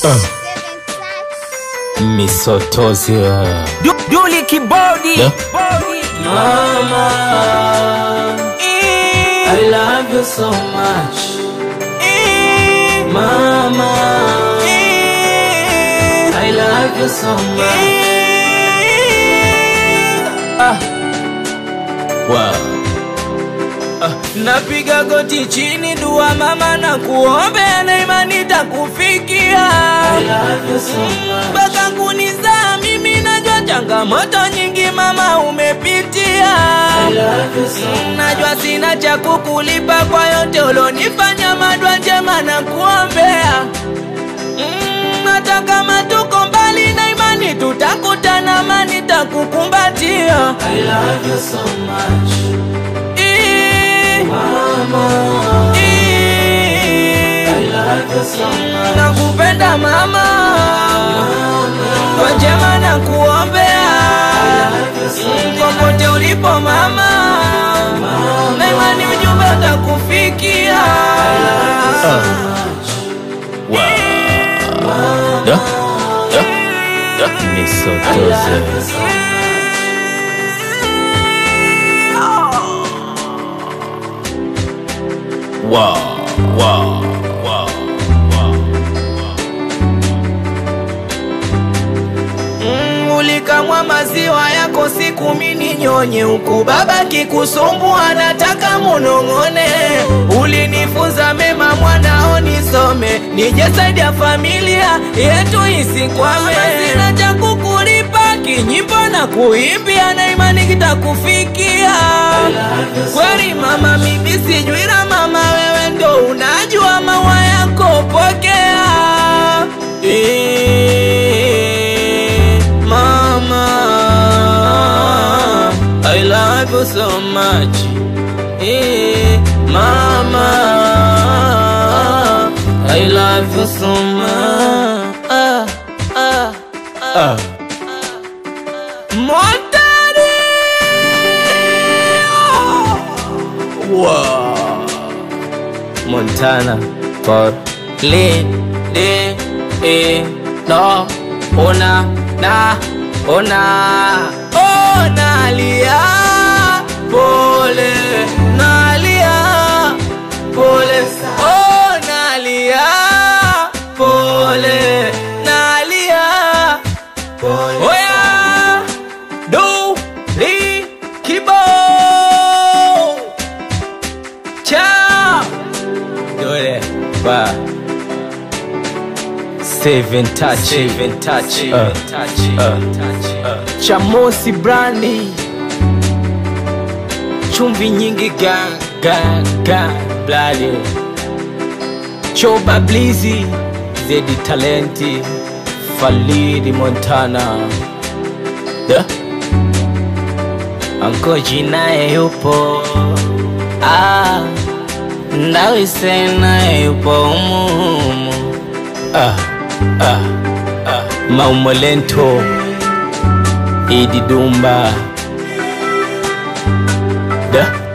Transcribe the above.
Misotozi Du, Duli kibodi Yeah. Mama, I love you so much. Mama, I love you so much. wow. napiga goti chini dua mama na kuombea na imani takufikia I love you so much. mpaka kunizaa mimi najua changamoto nyingi mama umepitia I love you so much. najua sina cha kukulipa kwa yote ulonifanya madwa njema na kuombea Mm, hata kama tuko mbali na imani tutakutana mani takukumbatia I love you so much. Ii, Mama, ii, I love you so much. nakupenda mama kwa njema na kuombea love you so Mm, popote ulipo mama na imani ujumbe utakufikia Wow. Yeah. Yeah. Yeah. Misotozi wow. Wow. Wow. Mm, ulikamwa maziwa yako siku mini nyonye huku baba kikusumbua nataka munong'one ulinifunza mema mwanao nisome nije saidia familia yetu isikwame sina cha kukulipa kinyimbo na kuimbia na imani kitakufikia kweli mama mimi sijui la mama wewe ndo unajua maua yako pokea Eh, mama I love you so much Eh, mama I love you so much ah, ah, Ah. Montani Wow. Montana for le de e no ona na ona ona lia pole nalia pole ona lia pole nalia pole oya do li kibo Ciao. Dole. Ba. Seven touch. Seven touch. Uh, touch. uh, uh. Chamosi brandi. Chumvi nyingi ga ga ga blali. Choba blizi. Zedi talenti. Falidi Montana. Yeah. Ankoji naye yupo ah, Ndawise naye yupo umuhumu Ah. Ah. Ah. Maumolento Idi Dumba Yeah.